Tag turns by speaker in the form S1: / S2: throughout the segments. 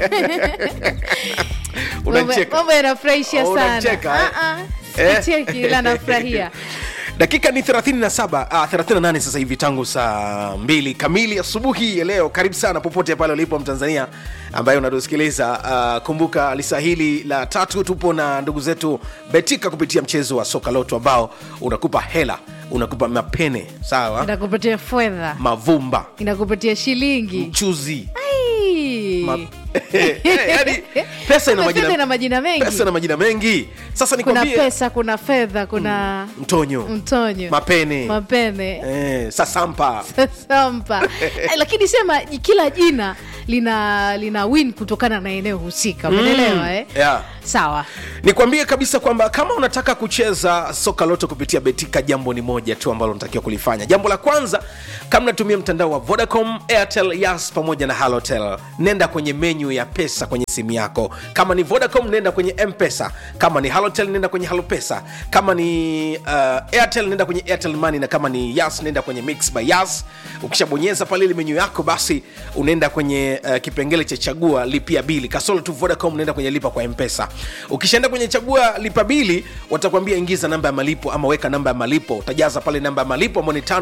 S1: unacheka
S2: mambo yanafurahisha
S1: Oh,
S2: sana
S1: unacheka, eh?
S2: Ah, ah,
S1: Eh?
S2: sicheki ila nafurahia
S1: dakika ni 37 ah, 38 sasa hivi tangu saa mbili kamili asubuhi ya leo karibu sana popote pale ulipo mtanzania ambaye unatusikiliza uh, kumbuka lisa hili la tatu tupo na ndugu zetu betika kupitia mchezo wa soka loto ambao unakupa hela unakupa mapene sawa
S2: inakupatia fedha
S1: mavumba
S2: inakupatia shilingi
S1: mchuzi
S2: Ai.
S1: Ma- yani, pesa ina
S2: Kumbe
S1: majina,
S2: fedha ina majina mengi
S1: pesa ina majina mengi sasa
S2: kuna
S1: nikwambie
S2: pesa kuna fedha kuna
S1: mtonyo
S2: mtonyo
S1: mapene
S2: mapene
S1: eh, sasampa
S2: sampa Eh, lakini sema kila jina lina lina win kutokana na eneo husika umeelewa eh?
S1: yeah.
S2: sawa
S1: nikwambie kabisa kwamba kama unataka kucheza soka loto kupitia betika jambo ni moja tu ambalo unatakiwa kulifanya jambo la kwanza kama natumia mtandao wa vodacom airtel yas pamoja na halotel nenda kwenye menyu ya pesa kwenye simu yako kama ni vodacom nenda kwenye mpesa kama ni halotel nenda kwenye halopesa kama ni uh, airtel nenda kwenye airtel money na kama ni yas nenda kwenye mix by yas ukishabonyeza pale ile menyu yako basi unaenda kwenye uh, kipengele cha chagua lipia bili kasolo tu vodacom unaenda kwenye lipa kwa mpesa ukishaenda kwenye chagua lipa bili watakwambia ingiza namba ya malipo ama weka namba ya malipo utajaza pale namba ya malipo ambao ni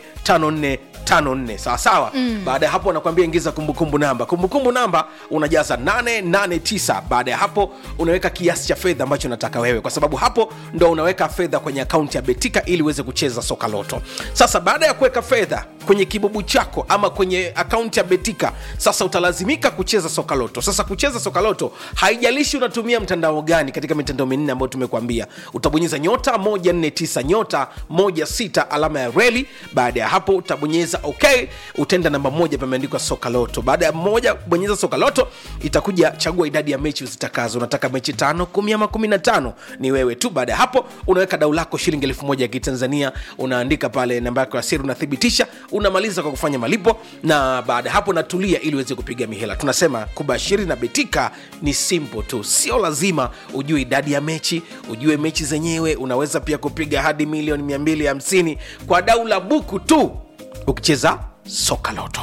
S1: 545454 sawa sawa mm. baada ya hapo wanakwambia ingiza kumbukumbu namba kumbukumbu namba unajaza 889 baada ya hapo unaweka kiasi cha fedha ambacho unataka wewe kwa sababu hapo ndo unaweka fedha kwenye akaunti ya betika ili uweze kucheza soka loto sasa baada ya kuweka fedha kwenye kibubu chako ama kwenye akaunti ya betika sasa utalazimika kucheza soka loto sasa kucheza soka loto haijalishi unatumia mtandao gani katika mitandao minne ambayo tumekuambia utabonyeza nyota 149 nyota 16 alama ya reli baada ya hapo utabonyeza ok utaenda namba moja pameandikwa soka loto baada ya moja bonyeza soka loto itakuja chagua idadi ya mechi uzitakazo unataka mechi tano kumi ama kumi na tano ni wewe tu baada ya hapo unaweka dau lako shilingi elfu moja ya kitanzania unaandika pale namba yako ya siri unathibitisha unamaliza kwa kufanya malipo na baada ya hapo natulia ili uweze kupiga mihela tunasema kubashiri na betika ni simple tu sio lazima ujue idadi ya mechi ujue mechi zenyewe unaweza pia kupiga hadi milioni 250 kwa dau la buku tu ukicheza soka loto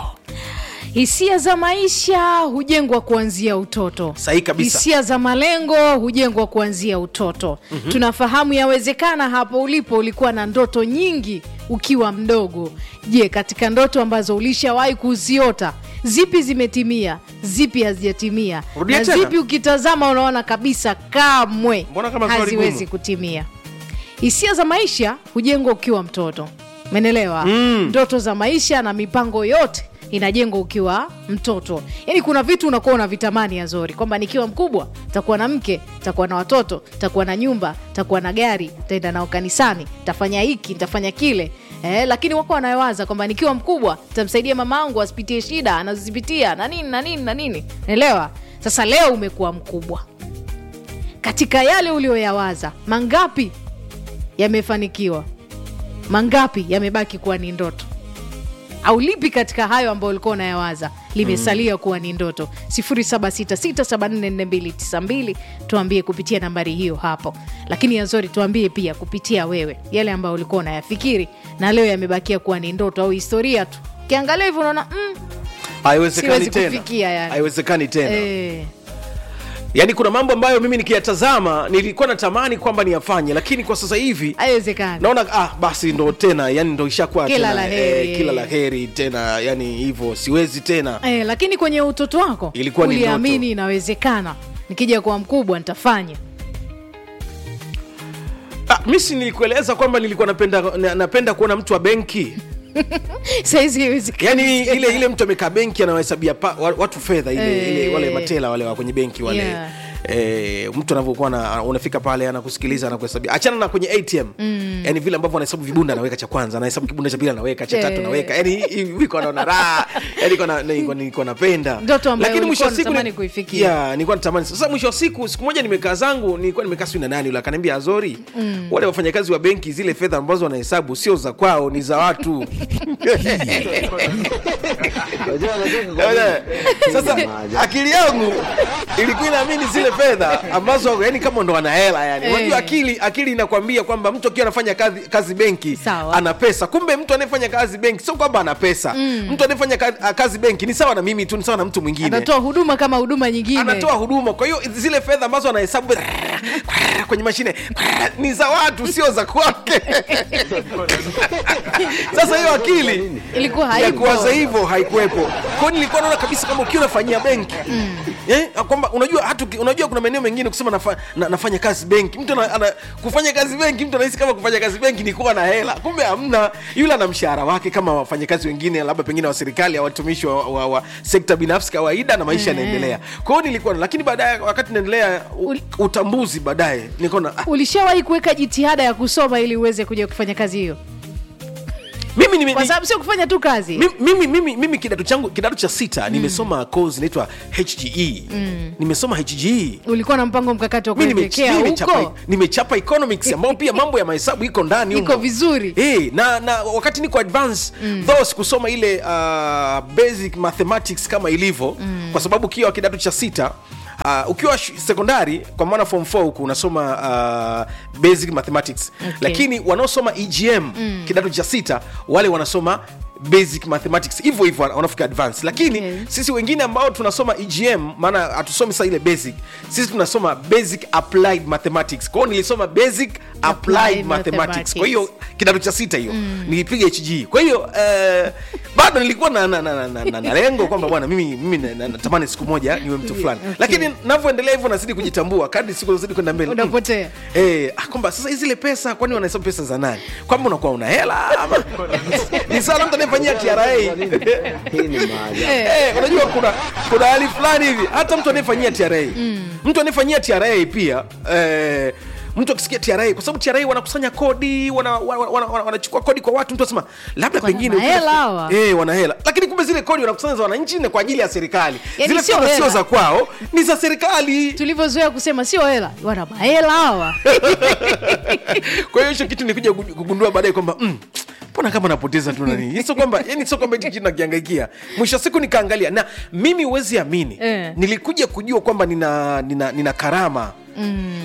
S2: hisia za maisha hujengwa kuanzia utoto
S1: Sahihi kabisa.
S2: hisia za malengo hujengwa kuanzia utoto mm-hmm. tunafahamu yawezekana hapo ulipo ulikuwa na ndoto nyingi ukiwa mdogo je katika ndoto ambazo ulishawahi kuziota zipi zimetimia zipi hazijatimia
S1: Rudia
S2: na
S1: tena.
S2: zipi ukitazama unaona kabisa kamwe
S1: Mbona kama swali
S2: haziwezi
S1: gumu?
S2: kutimia hisia za maisha hujengwa ukiwa mtoto menelewa mm. ndoto za maisha na mipango yote inajengwa ukiwa mtoto yaani kuna vitu unakuwa unavitamani azori kwamba nikiwa mkubwa takuwa na mke takuwa na watoto takuwa na nyumba takuwa na gari taenda nao kanisani tafanya hiki tafanya kile Eh, lakini wako wanayowaza kwamba nikiwa mkubwa tamsaidia mama angu asipitie shida anazozipitia na nini na nini na nini elewa sasa leo umekuwa mkubwa katika yale ulioyawaza mangapi yamefanikiwa mangapi yamebaki kuwa ni ndoto au lipi katika hayo ambayo ulikuwa unayawaza limesalia kuwa ni ndoto 766744292 tuambie kupitia nambari hiyo hapo lakini yazori tuambie pia kupitia wewe yale ambayo ulikuwa unayafikiri na leo yamebakia kuwa ni ndoto au historia tu ukiangalia hivyo unaona mm,
S1: haiwezekani
S2: Siwezi
S1: tena
S2: kufikia yani.
S1: haiwezekani tena
S2: eh,
S1: yaani kuna mambo ambayo mimi nikiyatazama nilikuwa natamani kwamba niyafanye lakini kwa sasa hivi
S2: haiwezekani
S1: naona ah, basi ndo tena yani ndo ishakuwa
S2: Kila
S1: tena,
S2: la heri.
S1: eh, kila la heri tena yani hivyo siwezi tena
S2: eh, lakini kwenye utoto wako
S1: Ilikuwa ni
S2: uliamini
S1: ndoto.
S2: inawezekana nikija kuwa mkubwa nitafanya
S1: ah, misi nilikueleza kwamba nilikuwa napenda, na- napenda kuona mtu wa benki
S2: saizi haiwezekani
S1: yani
S2: tena.
S1: ile ile mtu amekaa benki anawahesabia pa- wa- watu fedha ile,
S2: Eh.
S1: ile wale matela wale wa kwenye benki wale
S2: Yeah.
S1: E, mtu anavyokuwa na- unafika pale anakusikiliza anakuhesabia achana na kwenye atm mm. yani vile ambavyo anahesabu vibunda anaweka cha kwanza anahesabu kibunda cha pili anaweka cha tatu
S2: Eh.
S1: anaweka yani iko anaona raha yani niko na- niko- niko napenda
S2: Ndoto ambayo
S1: Lakini mwisho wa
S2: ulikuwa
S1: siku
S2: unatamani
S1: ni-
S2: kuifikia.
S1: Yeah, nilikuwa natamani sasa mwisho wa siku siku moja nimekaa zangu nilikuwa nimekaa sijui na nani yule akaniambia azori mm. wale wafanyakazi wa benki zile fedha ambazo wanahesabu sio za kwao ni za watu
S3: Unajua anacheka kwa nini?
S1: sasa akili yangu ilikuwa inaamini zile fedha ambazo yani kama ndo ana hela yani
S2: Eh.
S1: unajua akili akili inakwambia kwamba mtu akiwa anafanya kazi, kazi benki
S2: Sawa.
S1: ana pesa kumbe mtu anayefanya kazi benki sio kwamba ana pesa mtu anayefanya ka- kazi benki ni sawa na mimi tu ni sawa na mtu mwingine
S2: anatoa huduma kama huduma nyingine
S1: anatoa huduma kwa hiyo zile fedha ambazo anahesabu kwenye mashine ni za watu sio za kwake sasa hiyo akili
S2: ilikuwa
S1: ya
S2: haipo
S1: kuwaza hivyo haikuwepo kwao nilikuwa naona kabisa kama ukiwa unafanyia benki eh, kwamba unajua hata uki- unajua kuna maeneo mengine kusema nafa, na, nafanya kazi benki mtu ana, ana, kufanya kazi benki mtu anahisi kama kufanya kazi benki ni kuwa na hela kumbe hamna yule ana mshahara wake kama wafanyakazi wengine labda pengine wa serikali au watumishi wa, wa, wa sekta binafsi kawaida na maisha yanaendelea kwa hiyo nilikuwa lakini baadaye wakati naendelea u-
S2: Ul-
S1: utambuzi baadaye nikaona ah,
S2: ulishawahi kuweka jitihada ya kusoma ili uweze kuja kufanya kazi hiyo
S1: mimi nime-
S2: kwa
S1: ni-
S2: sababu sio kufanya tu kazi
S1: mimi, mimi, mimi, mimi kidato changu kidato cha sita nimesoma course inaitwa hge nimesoma hge
S2: ulikuwa na mpango mkakati wa
S1: Mi nime-
S2: kuelekea
S1: mi nimechapa,
S2: huko
S1: nimechapa economics ambao pia mambo ya mahesabu iko ndani
S2: iko
S1: humo.
S2: vizuri
S1: Eh, na, na wakati niko advance though sikusoma ile uh, basic mathematics kama ilivyo kwa sababu ukiwa kidato cha sita Uh, ukiwa sh- sekondari kwa maana form 4 huku unasoma uh, basic mathematics
S2: Okay.
S1: lakini wanaosoma egm kidato cha sita wale wanasoma basic mathematics hivyo hivyo wanafika advance lakini
S2: Okay.
S1: sisi wengine ambao tunasoma egm maana hatusomi sa ile basic sisi tunasoma basic applied mathematics kwao nilisoma basic applied,
S2: Applied
S1: mathematics
S2: mathematics.
S1: kwa hiyo kidato cha sita hiyo nilipiga hg kwa hiyo eh, bado nilikuwa na, na, na, na, na, na lengo kwamba bwana mimi, mimi na- na- natamani siku moja niwe mtu fulani
S2: Okay.
S1: lakini navyoendelea hivyo nazidi kujitambua kadri siku zidi kwenda mbele
S2: Unapotea.
S1: Eh, ah, kwamba sasa zile pesa kwani wanahesabu pesa za nani kwamba unakuwa una hela ama ni sawa na mtu anayefanyia tra
S3: Hii ni maajabu.
S1: Eh, unajua kuna kuna hali fulani hivi hata mtu anayefanyia tra mtu anayefanyia tra pia eh, mtu akisikia tra kwa sababu tra wanakusanya kodi wanachukua wana, wana, wana, wanachukua kodi kwa watu mtu anasema labda
S2: Wana
S1: pengine
S2: mahela hawa.
S1: eh, wana hela lakini kumbe zile kodi wanakusanya za wananchi na kwa ajili ya serikali
S2: Yaani
S1: zile
S2: sio
S1: fedha sio
S2: hela.
S1: za kwao ni za serikali
S2: tulivyozoea kusema sio hela wana mahela hawa
S1: kwa hiyo hicho kitu nilikuja kugu- kugundua baadaye kwamba mm, mbona kama napoteza tu nani sio kwamba yani sio kwamba hichi kitu nakiangaikia mwisho wa siku nikaangalia na mimi huwezi amini
S2: Eh.
S1: nilikuja kujua kwamba nina, nina, nina karama mm.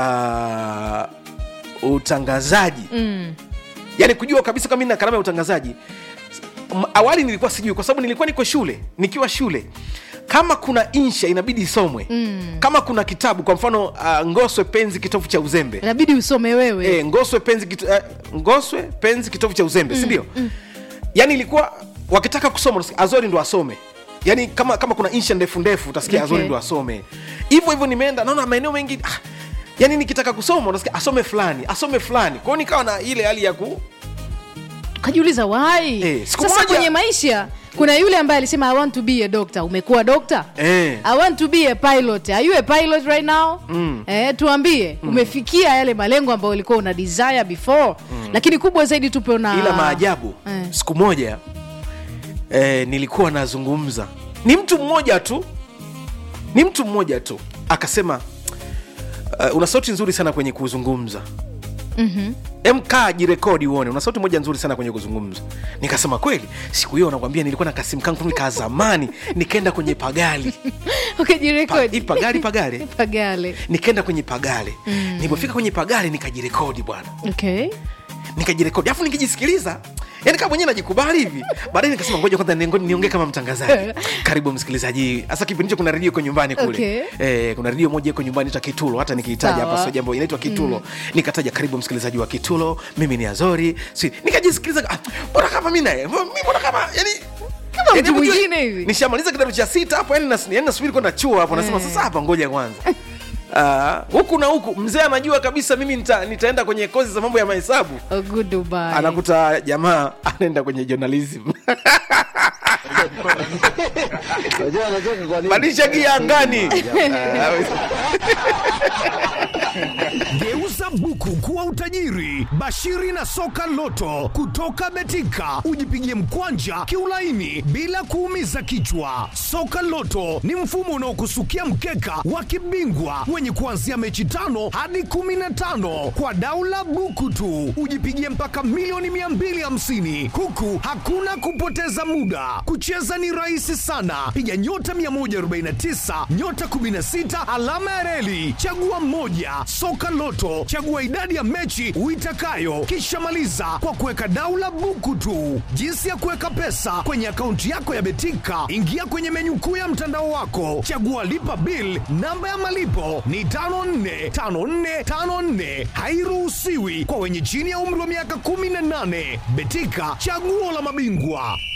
S1: ya utangazaji
S2: mm.
S1: yani kujua kabisa kama nina karama ya utangazaji M- awali nilikuwa sijui kwa sababu nilikuwa niko shule nikiwa shule kama kuna insha inabidi isomwe mm. kama kuna kitabu kwa mfano uh, ngoswe penzi kitovu cha uzembe
S2: inabidi usome wewe
S1: e, ngoswe penzi kitu, uh, ngoswe penzi kitovu cha uzembe sindio yani ilikuwa wakitaka kusoma utasikia azori ndo asome yani kama kama kuna insha ndefu ndefu utasikia
S2: Okay.
S1: azori ndo asome hivyo hivyo nimeenda naona maeneo mengi ah, yani nikitaka kusoma utasikia asome fulani asome fulani kwao nikawa na ile hali ya ku
S2: kajiuliza wai
S1: Eh, siku
S2: sasa
S1: moja-
S2: kwenye maisha kuna yule ambaye alisema i want to be a doctor umekuwa doctor
S1: Eh.
S2: i want to be a pilot are you a pilot right now mm. eh, tuambie mm. umefikia yale malengo ambayo ulikuwa una desire before mm. lakini kubwa zaidi tupe na
S1: ila maajabu
S2: Eh.
S1: siku moja eh, nilikuwa nazungumza ni mtu mmoja tu ni mtu mmoja tu akasema uh, una sauti nzuri sana kwenye kuzungumza
S2: Mhm.
S1: mkaa jirekodi uone una sauti moja nzuri sana kwenye kuzungumza nikasema kweli siku hiyo nakwambia nilikuwa na kasimu kangu ka zamani nikaenda kwenye pagali pa,
S2: ukajirekodi
S1: hii pagali pagale
S2: pagale
S1: nikaenda kwenye pagale mm. nilipofika kwenye pagale nikajirekodi bwana
S2: okay
S1: nikajirekodi afu nikijisikiliza yani kama mwenyewe najikubali hivi baadaye nikasema ngoja kwanza niongee niongee kama mtangazaji karibu msikilizaji hasa kipindi hicho kuna redio iko nyumbani kule
S2: Okay.
S1: eh, kuna redio moja iko nyumbani ita kitulo hata nikiitaja
S2: Sawa.
S1: hapa sio jambo inaitwa kitulo nikataja karibu msikilizaji wa kitulo mimi ni azori si nikajisikiliza ah, mbona kama mi naye mi mbona kama yani
S2: Kama
S1: yani
S2: mtu
S1: hebu tu-
S2: mwingine hivi.
S1: nishamaliza kidato cha sita hapo yani nas- yani nasubiri kwenda chuo hapo nasema sasa hapa ngoja kwanza Ah, huku na huku mzee anajua kabisa mimi nita, nitaenda kwenye kozi za mambo ya mahesabu
S2: A good Dubai.
S1: anakuta jamaa anaenda kwenye journalism
S3: Unajua anacheka kwa nini?
S1: badilisha gia angani
S4: Geuza buku kuwa utajiri. Bashiri na soka loto kutoka Betika, ujipigie mkwanja kiulaini bila kuumiza kichwa. Soka loto ni mfumo unaokusukia mkeka wa kibingwa wenye kuanzia mechi tano hadi kumi na tano kwa daula buku tu, ujipigie mpaka milioni 250 huku hakuna kupoteza muda. Kucheza Kucheza ni rahisi sana, piga nyota 149 nyota 16 alama ya reli, chagua mmoja. Soka Loto, chagua idadi ya mechi uitakayo, kisha maliza kwa kuweka daula buku tu. Jinsi ya kuweka pesa kwenye akaunti yako ya Betika, ingia kwenye menyu kuu ya mtandao wako, chagua lipa bill. Namba ya malipo ni 545454, hairuhusiwi kwa wenye chini ya umri wa miaka 18. Betika, chaguo la mabingwa.